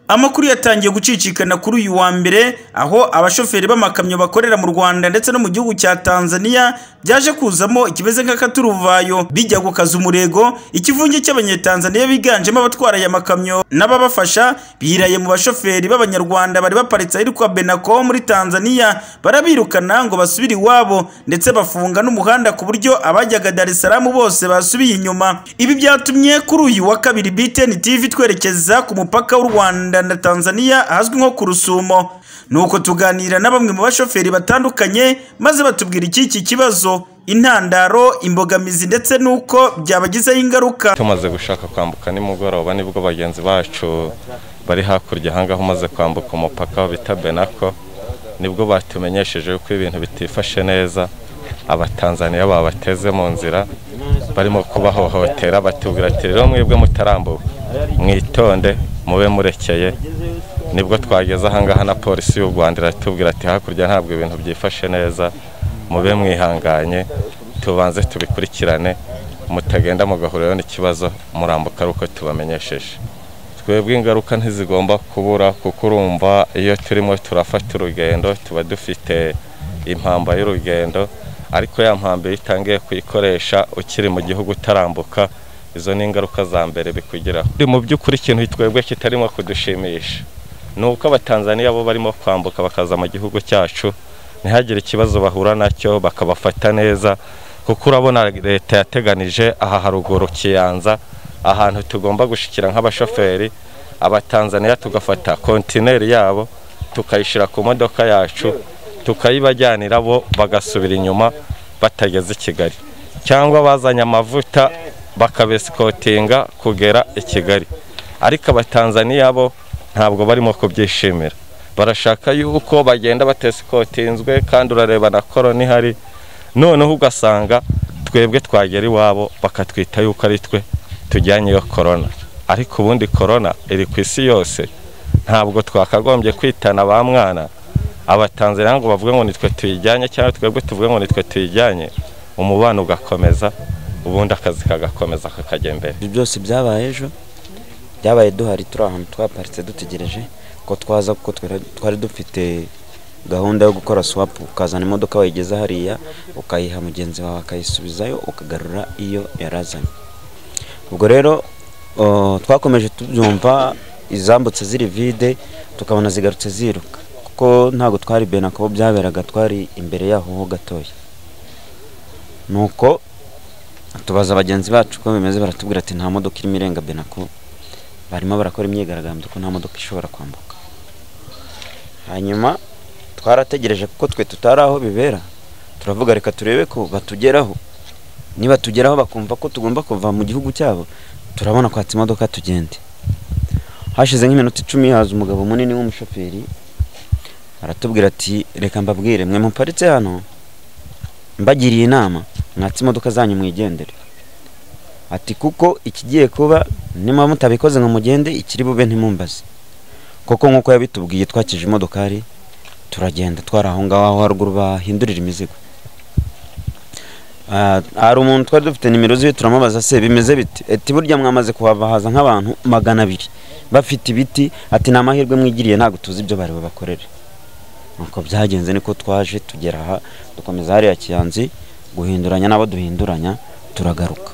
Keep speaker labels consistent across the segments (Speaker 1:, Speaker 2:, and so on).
Speaker 1: Amakuru yatangiye gucicikana kuri uyu wa Mbere aho abashoferi b'amakamyo bakorera mu Rwanda ndetse no mu gihugu cya Tanzania byaje kuzamo ikimeze nk'akaturuvayo bijya gukaza umurego, ikivunge cy'abanyetanzaniya biganjemo abatwara aya makamyo n'ababafasha biraye mu bashoferi b'abanyarwanda bari baparitse ahitwa Benako muri Tanzania, barabirukana ngo basubire iwabo ndetse bafunga n'umuhanda ku buryo abajyaga Dar es Salaam bose basubiye inyuma. Ibi byatumye kuri uyu wa Kabiri BTN TV twerekeza ku mupaka w'u Rwanda na Tanzania ahazwi nko ku Rusumo nuko tuganira na bamwe mu bashoferi batandukanye maze batubwira icy'iki kibazo intandaro imbogamizi ndetse n'uko byabagizeho ingaruka
Speaker 2: tumaze gushaka kwambuka nimugoroba nibwo bagenzi bacu bari hakurya ahangaha umaze kwambuka umupaka bita benako nibwo batumenyesheje ko ibintu bitifashe neza abatanzaniya babateze mu nzira barimo kubahohotera batubwira ati rero mwebwe mutarambuka mwitonde mube murekeye nibwo twageze ahangaha na polisi y'u rwanda iratubwira ati hakurya ntabwo ibintu byifashe neza mube mwihanganye tubanze tubikurikirane mutagenda mugahuriraho n'ikibazo murambuka ari uko tubamenyesheje twebwe ingaruka ntizigomba kubura kuko urumva iyo turimo turafata urugendo tuba dufite impamba y'urugendo ariko ya mpamba iyo utangiye kuyikoresha ukiri mu gihugu utarambuka izo ni ingaruka za mbere bikugeraho mu by'ukuri ikintu twebwe kitarimo kudushimisha ni uko abatanzaniya bo barimo kwambuka bakaza mu gihugu cyacu ntihagire ikibazo bahura nacyo bakabafata neza kuko urabona leta yateganije aha haruguru kiyanza ahantu tugomba gushyikira nk'abashoferi abatanzaniya tugafata kontineri yabo tukayishyira ku modoka yacu tukayibajyanira bo bagasubira inyuma batageze i kigali cyangwa bazanye amavuta bakabesikotinga kugera i kigali ariko abatanzaniya bo ntabwo barimo kubyishimira barashaka yuko bagenda batesikotinzwe kandi urareba na korona ihari noneho ugasanga twebwe twagera iwabo bakatwita yuko ari twe tujyanye iyo korona ariko ubundi korona iri ku isi yose ntabwo twakagombye kwitana ba mwana abatanzaniya ngo bavuge ngo nitwe tuyijyanye cyangwa twebwe tuvuge ngo nitwe tuyijyanye umubano ugakomeza ubundi akazi kagakomeza kakajya imbere
Speaker 3: ibyo byose byabaye ejo byabaye duhari turi ahantu twaparitse dutegereje ko twaza kuko twari dufite gahunda yo gukora swapu ukazana imodoka wayigeza hariya ukayiha mugenzi wawe akayisubizayo ukagarura iyo yarazanye ubwo rero twakomeje tubyumva izambutse ziri vide tukabona zigarutse ziruka kuko ntabwo twari benako byaberaga twari imbere yaho ho gatoya nuko tubaza bagenzi bacu uko bimeze baratubwira ati nta modoka irimo irenga benako barimo barakora imyigaragambyo ko nta modoka ishobora kwambuka hanyuma twarategereje kuko twe tutari aho bibera turavuga reka turebe ko batugeraho niba tugeraho bakumva ko tugomba kuva mu gihugu cyabo turabona kwatsa imodoka tugende hashize nk'iminota icumi haza umugabo munini w'umushoferi aratubwira ati reka mbabwire mwe muparitse hano mbagiriye inama mwatse imodoka zanyu mwigendere ati kuko ikigiye kuba niba mutabikoze ngo mugende ikiri bube ntimumbaze kuko nk'uko yabitubwiye twakije imodokari turagenda twari aho ngaho aho haruguru bahindurira imizigo hari umuntu twari dufite nimero ziwe turamubaza se bimeze biti ati burya mwamaze kuhava haza nk'abantu magana abiri bafite ibiti ati ni amahirwe mwigiriye ntabwo tuzi ibyo bari bubakorere nuko byagenze niko twaje tugera aha dukomeza hariya kiyanzi guhinduranya n'abo duhinduranya turagaruka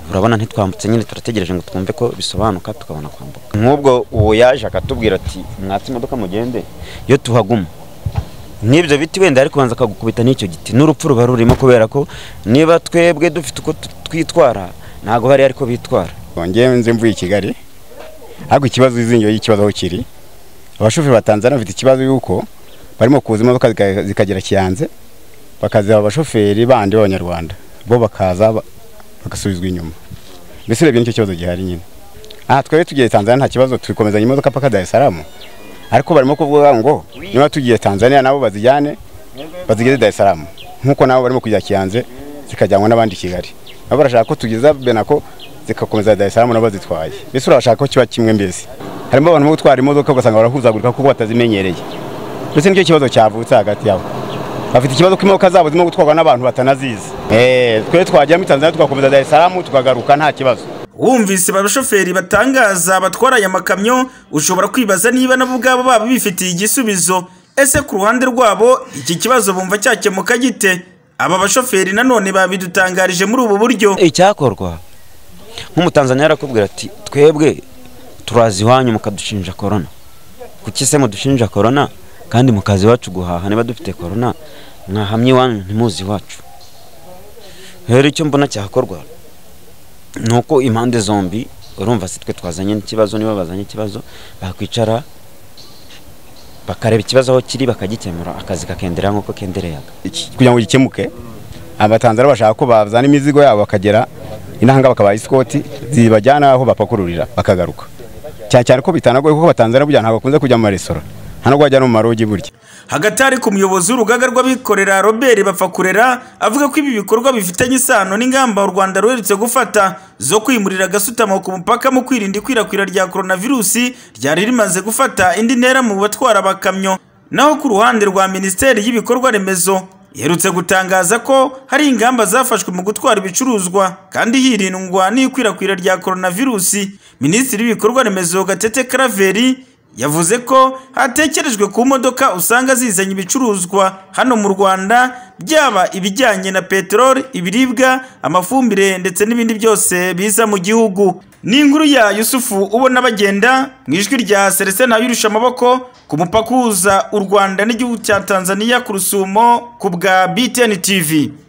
Speaker 3: urabona ntitwambutse nyine turategereje ngo twumve ko bisobanuka tukabona kwambuka nk'ubwo uwo yaje akatubwira ati mwatse imodoka mugende iyo tuhaguma nk'ibyo biti wenda ari kubanza akagukubita n'icyo giti n'urupfu ruba rurimo kubera ko niba twebwe dufite uko twitwara ntabwo bari ariko bitwara
Speaker 4: twongeye nzi mvuye i kigali ariko ikibazo izingiro y'ikibazo aho kiri abashoferi batanzaniya bafite ikibazo y'uko barimo kuza imodoka zikagera kiyanze bakaziha abashoferi bandi b'abanyarwanda bo bakaza bagasubizwa inyuma mbese urebye nicyo kibazo gihari nyine aha twari tugiye tanzania nta kibazo twikomezanya imodoka paka dar es salaam ariko barimo kuvuga ngo niba tugiye tanzania nabo bazijyane bazigeze dar es salaam nk'uko nabo barimo kujya kiyanze zikajyanwa n'abandi i kigali nabo barashaka ko tugeza benako zikakomeza dar es salaam nabo bazitwaye mbese urabashaka ko kiba kimwe mbese harimo abantu bo gutwara imodoka ugasanga barahuzagurika kuko batazimenyereye ndetse nicyo kibazo cyavutse hagati yabo bafite ikibazo ko imodoka zabo zirimo gutwarwa n'abantu batanazizi twe twajya muri tanzania tugakomeza dar es salaam tukagaruka nta kibazo
Speaker 1: wumvise abashoferi batangaza batwara aya makamyo ushobora kwibaza niba nabo ubwabo baba bifitiye igisubizo ese ku ruhande rwabo iki kibazo bumva cyakemuka gite aba bashoferi nanone babidutangarije muri ubu buryo
Speaker 3: icyakorwa nk'umutanzaniya arakubwira ati twebwe turazi iwanyu mukadushinja korona kuki se mudushinja korona kandi mu kazi iwacu guhaha niba dufite korona mwahamye iwanyu ntimuzi iwacu rero icyo mbona cyakorwa ni uko impande zombi urumva si twe twazanye n'ikibazo niba bazanye ikibazo bakwicara bakareba ikibazo aho kiri bakagikemura akazi kakendera nk'uko kendereyaga
Speaker 4: Iki- kugira ngo gikemuke abatanzaniya bashaka ko bazana imizigo yabo bakagera inahanga bakabaha isikoti zibajyana aho bapakururira bakagaruka cyane cyane ko bitanagoye kuko abatanzaniya burya ntabwo bakunze kujya mu maresitora nta nubwo bajya no mu marogi burya
Speaker 1: hagati hari ku muyobozi w'urugaga rw'abikorera robert bapfakurera avuga ko ibi bikorwa bifitanye isano n'ingamba u rwanda ruherutse gufata zo kwimurira agasutamo ku mupaka mu kwirinda ikwirakwira rya coronavirusi ryari rimaze gufata indi ntera mu batwara abakamyo naho ku ruhande rwa minisiteri y'ibikorwa remezo iherutse gutangaza ko hari ingamba zafashwe mu gutwara ibicuruzwa kandi hirindwa n'ikwirakwira rya coronavirusi minisitiri w'ibikorwa remezo gatete karaveri yavuze ko hatekerejwe ku modoka usanga zizanye ibicuruzwa hano mu rwanda byaba ibijyanye na peteroli ibiribwa amafumbire ndetse n'ibindi byose biza mu gihugu ni inkuru ya yusufu ubona bagenda mu ijwi rya selestin yurusha amaboko ku mupaka uhuza u rwanda n'igihugu cya tanzania ku rusumo ku bwa btn tv